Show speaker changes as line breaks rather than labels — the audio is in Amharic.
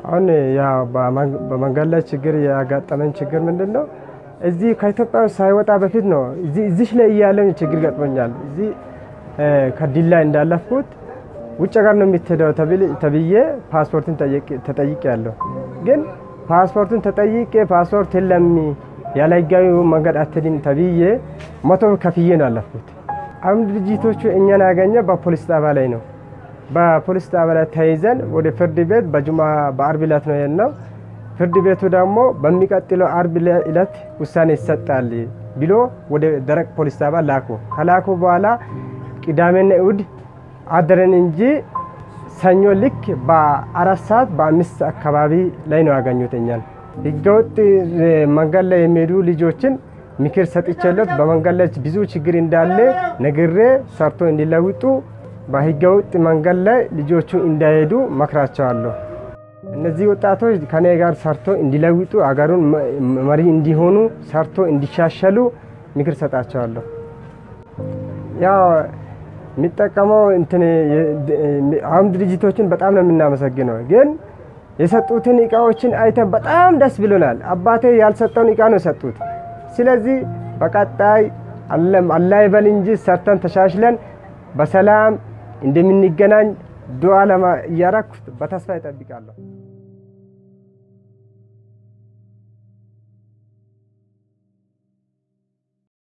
አሁን ያው በመንገድ ላይ ችግር ያጋጠመን ችግር ምንድን ነው? እዚህ ከኢትዮጵያ ሳይወጣ በፊት ነው እዚህ ላይ እያለን ችግር ገጥሞኛል። እዚህ ከዲላ እንዳለፍኩት ውጭ ሀገር ነው የምትሄደው ተብዬ ፓስፖርትን ተጠይቄ ያለሁ ግን ፓስፖርቱን ተጠይቄ ፓስፖርት የለም ያለ ህጋዊ መንገድ አትድን ተብዬ መቶ ከፍዬ ነው ያለፍኩት። አሁን ድርጅቶቹ እኛን ያገኘ በፖሊስ ጣቢያ ላይ ነው። በፖሊስ ጣቢያ ላይ ተይዘን ወደ ፍርድ ቤት በጁማ በአርብ ዕለት ነው የሄድነው። ፍርድ ቤቱ ደግሞ በሚቀጥለው አርብ ዕለት ውሳኔ ይሰጣል ብሎ ወደ ደረቅ ፖሊስ ጣቢያ ላኩ። ከላኩ በኋላ ቅዳሜና እሁድ አደረን እንጂ ሰኞ ልክ በአራት ሰዓት በአምስት አካባቢ ላይ ነው ያገኙት እኛን። ህገወጥ መንገድ ላይ የሚሄዱ ልጆችን ምክር ሰጥቼለት በመንገድ ላይ ብዙ ችግር እንዳለ ነግሬ ሰርቶ እንዲለውጡ በህገወጥ መንገድ ላይ ልጆቹ እንዳይሄዱ መክራቸዋለሁ። እነዚህ ወጣቶች ከኔ ጋር ሰርቶ እንዲለውጡ አገሩን መሪ እንዲሆኑ ሰርቶ እንዲሻሸሉ ምክር ሰጣቸዋለሁ። ያው የሚጠቀመው እንትን አሁን ድርጅቶችን በጣም ነው የምናመሰግነው። ግን የሰጡትን እቃዎችን አይተን በጣም ደስ ብሎናል። አባቴ ያልሰጠውን እቃ ነው የሰጡት። ስለዚህ በቀጣይ አላህ ይበል እንጂ ሰርተን ተሻሽለን በሰላም እንደምንገናኝ ዱዓ ለማ እያረኩ በተስፋ ይጠብቃለሁ።